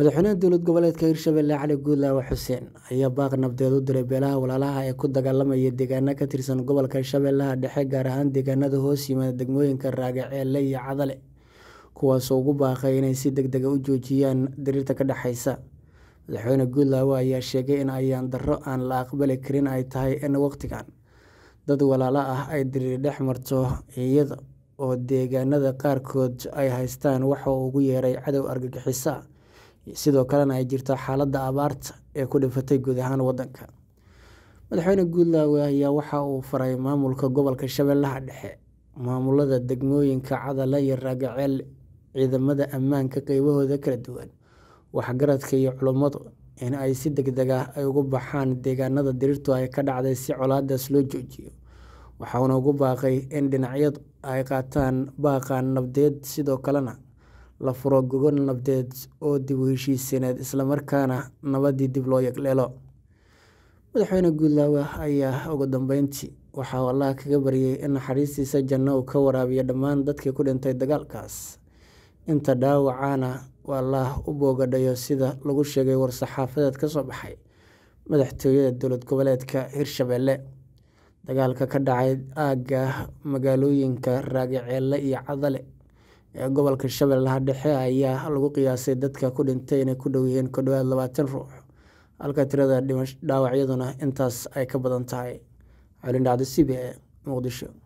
Madaxweynaha dowlad goboleedka Hirshabelle Cali Guudlaawe Xuseen ayaa baaq nabdeed u diray beelaha walaalaha ee ku dagaalamaya deegaano ka tirsan gobolka Shabeellaha Dhexe gaar ahaan deegaanada hoos yimaada degmooyinka Raagaceelle iyo Cadale kuwaasoo ugu baaqay inay si degdeg ah u joojiyaan dirirta ka dhaxaysa. Madaxweyne Guudlaawe ayaa sheegay in ayaan darro aan la aqbali karin ay tahay in waqtigan dad walaalo ah ay dirir dhex marto iyada oo deegaanada qaarkood ay haystaan waxa uu ugu yeeray cadow argagixiso ah sidoo kalena ay jirto xaaladda abaarta ee ku dhifatay guud ahaan waddanka. Madaxweyne Guudlaawe ayaa waxa uu faray maamulka gobolka Shabeellaha Dhexe, maamulada degmooyinka Cadale iyo Raagaceelle, ciidamada ammaanka qaybahooda kala duwan, waxgaradka iyo culimadu in ay si degdeg ah uga baxaan deegaanada dirirtu ka dhacday si colaadaas loo joojiyo. Waxa uuna ugu baaqay in dhinacyadu ay qaataan baaqa nabadeed sidoo kalena la furo gogol nabadeed oo dib u heshiisiineed isla markaana nabadii dib loo yegleelo. Madaxweyne Guudlaawe ayaa ugu dambeyntii waxa uu Alle kaga baryay in naxariistiisa janno uu ka waraabiyo dhammaan dadkii ku dhintay dagaalkaas, inta dhaawacana uu Alle u boogadhayo sida lagu sheegay war-saxaafadeed ka soo baxay madaxtooyada dowlad goboleedka Hirshabelle. Dagaalka ka dhacay aagga magaalooyinka Raagaceelle iyo Cadale ee gobolka Shabeellaha Dhexe ayaa lagu qiyaasay dadka ku dhintay inay ku dhow yihiin ku dhawaad labaatan ruux, halka tirada dhaawacyaduna intaas ay ka badan tahay. Cali Dhacdo, C B A, Muqdisho.